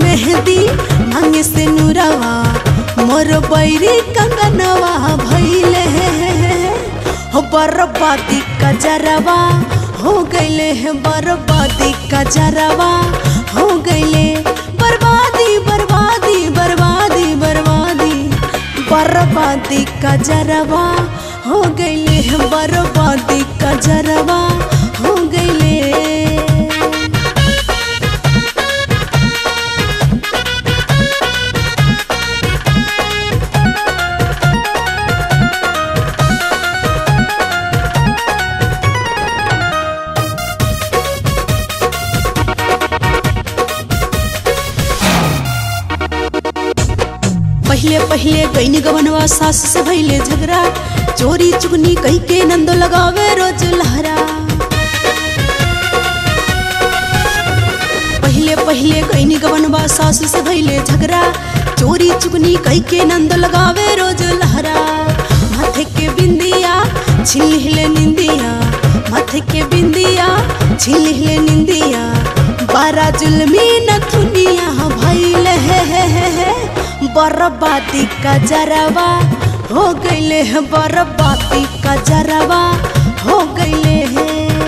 मेहंदी मांगे से नूरवा मोर बैरी कंगनवा भैले हो बर्बादी का जरवा हो गईले है बर्बादी का जरवा हो गईले बर्बादी बर्बादी बर्बादी बर्बादी बर्बादी का जरवा हो गईले है बर्बादी का जरवा हो गईले पहले पहले गईनी गवनवा सास से भैले झगड़ा चोरी चुगनी कही के नंदो लगावे रोज लहरा पहले पहले गईनी गवनवा सास से भैले झगड़ा चोरी चुगनी कही के नंदो लगावे रोज लहरा माथे के बिंदिया छिल हिले निंदिया माथे के बिंदिया छिल हिले निंदिया बारा जुलमी नथुनिया भैले हे हे हे हे बर्बादी का जरवा हो गईले है बर्बादी का जरवा हो गईले है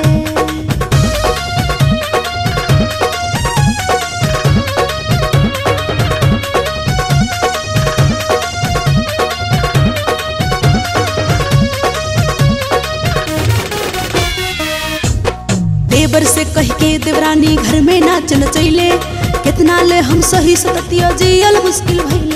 देवर से कह के देवरानी घर में नाच नचैले कितना ले हम सही सततिया जियल मुश्किल भइले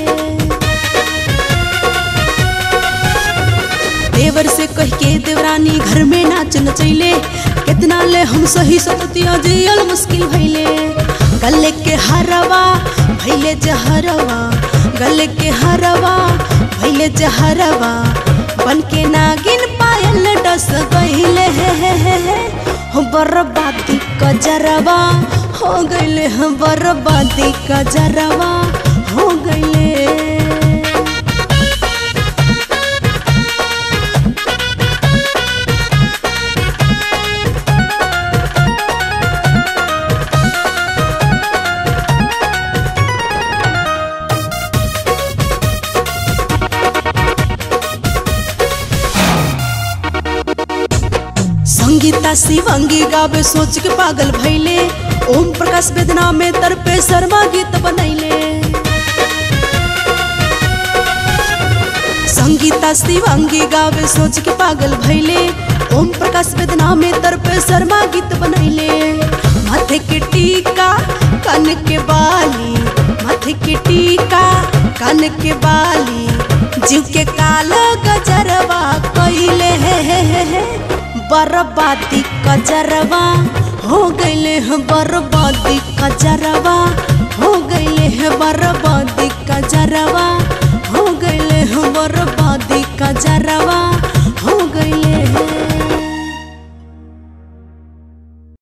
देवर से कह के देवरानी घर में नाच नचैले कितना ले हम सही सततिया जियल मुश्किल भइले गले के हरवा भइले जहरवा गले के हरवा भइले जहरवा बन के नागिन पायल डस गइले हे हे हे हे हो बर्बादी का जरवा हो गईले हम बर्बादी का जरवा हो गईले संगीता शिवंगी गावे सोच के पागल भैले ओम प्रकाश वेदना में तरपे शर्मा गीत बनैले संगीता शिवंगी गावे सोच के पागल भैले ओम प्रकाश वेदना में तरपे शर्मा गीत बनैले माथे के टीका कान के बाली माथे के टीका कान के बाली जीव के कालो गजरवा कइले हे हे हे हे बर्बादी कजरवा हो गईले हैं बर्बादी कजरवा हो गईले हैं बर्बादी कजरवा हो गईले हैं बर्बादी कजरवा